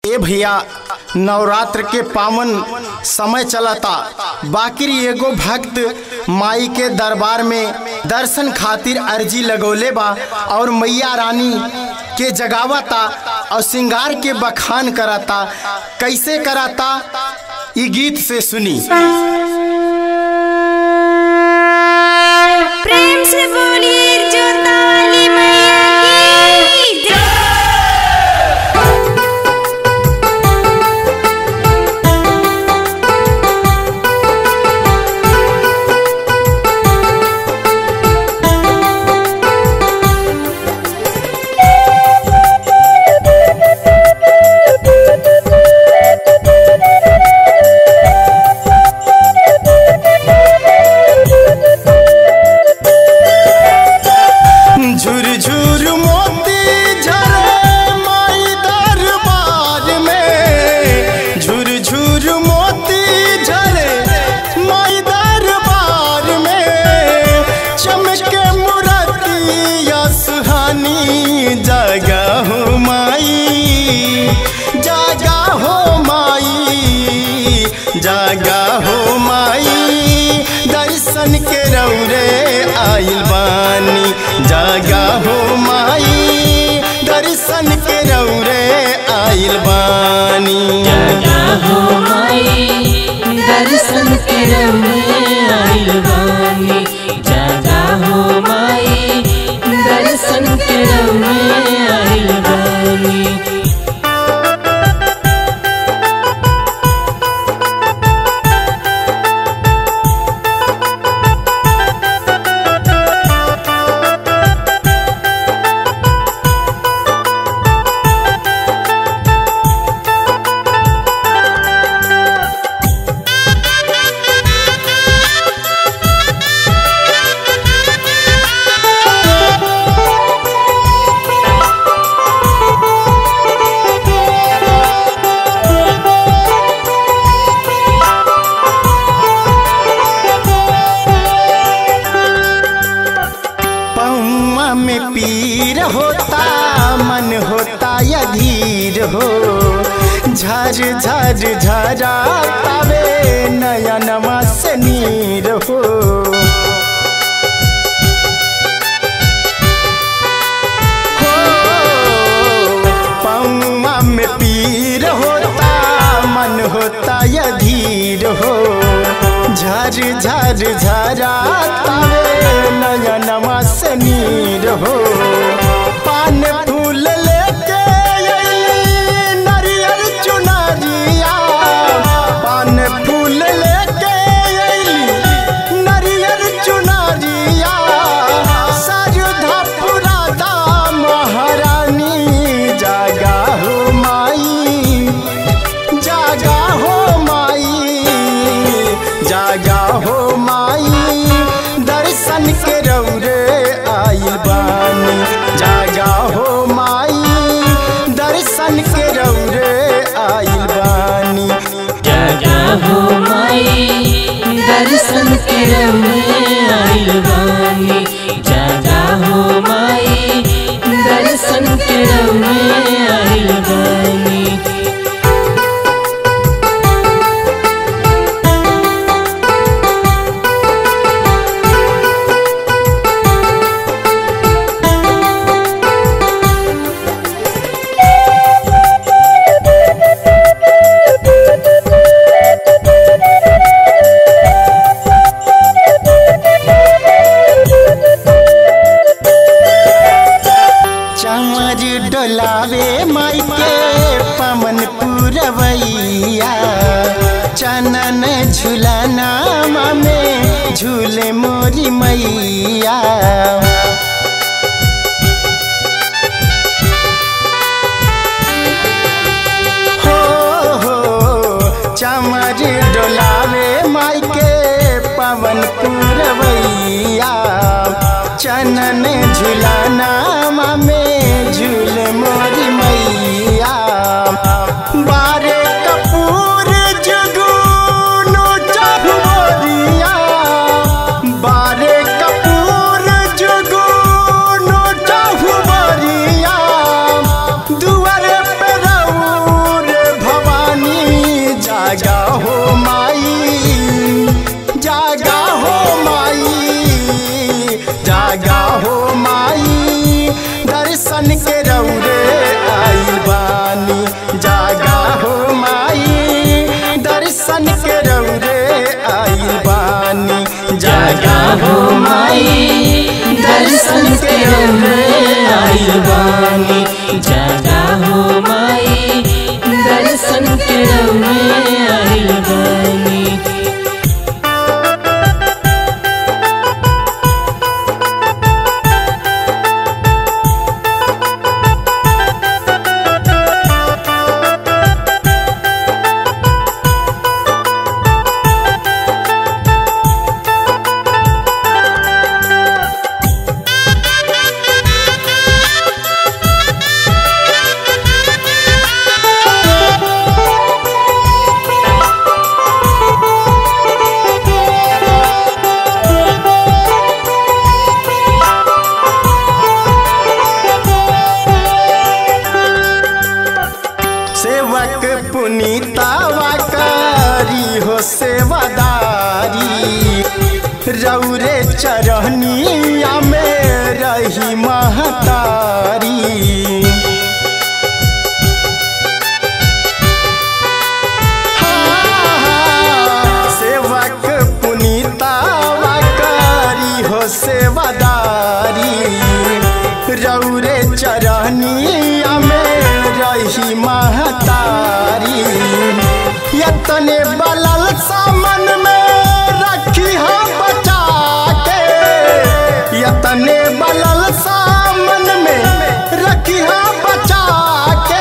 ए भैया नवरात्र के पावन समय चलता बाकी एगो भक्त माई के दरबार में दर्शन खातिर अर्जी लगौले बा और मैया रानी के जगावता और श्रृंगार के बखान कराता कैसे कराता ई गीत से सुनी प्रेम से बोलिए जोता वाली मैया की जय। झुर झुर मोती झरे माई दरबार में झुर झुर मोती झरे माई दरबार में चमके मुरतिया सुहानी जागा हो माई जागा हो माई जागा हो माई दर्शन के रौरे आइल बानी जागा हो माई दर्शन के रौरे आइल बानी जागा हो माई दर्शन के रमे आइल बानी जागा हो माई दर्शन के रमे आइल बानी पौआ में पीर होता मन होता यधीर हो झर झर झरा तवे नयनमा से नीर हो पौआ में पीर होता मन होता यधीर हो झर झर झरा तवे नयनमा से नीर हो पान फूल लेके अइली नरियर चुनरिया पान फूल लेके अइली नरियर चुनरिया सजधा पुरादा महारानी जागा हो माई जागा हो माई जागा हो माई दर्शन के रौरे आइल बानी जागा हो माई दर्शन के रौरे आइल बानी जागा हो माई दर्शन के रमे आइल बानी जागा हो माई दर्शन के रमे आइल बानी चमर डोलावे माई के पवन पुरवैया चनन झुलाना में झूले मोरी मैया हो हो चमर डोलावे माई के पवन पुरवैया चनन झुलाना में झूल मोरी मैया बारे कपूर जुगुनु चहुरिया बारे कपूर जुगुनु चहुरिया दुआरे पे रहू रे आइल बानी जागा हो माई दर्शन के रउए आइल बानी सेवक पुनीतावा करी हो सेवादारी रौरे चरहनिया में रही महतारी सेवक पुनीतावा करी हो सेवादारी रौरे चरहनिया में रही महतारी यतने बलल सामन में रखी हम बचा के यतने बलल सामन में रखी हम बचा के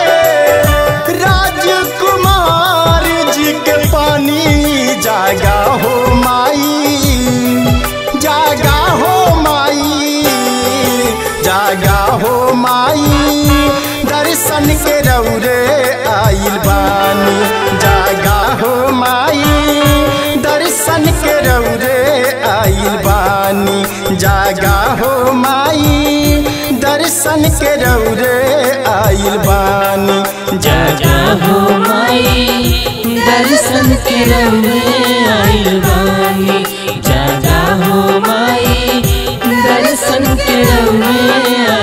राजकुमार जी के पानी जागा हो माई जागा हो माई जागा हो माई दर्शन के रौरे आइल बानी जागा हो माई दर्शन के रौरे आइल बानी जागा हो माई दर्शन के रौरे आइल बानी जागा हो माई दर्शन के रउए आइल बानी जागा हो माई दर्शन के रउए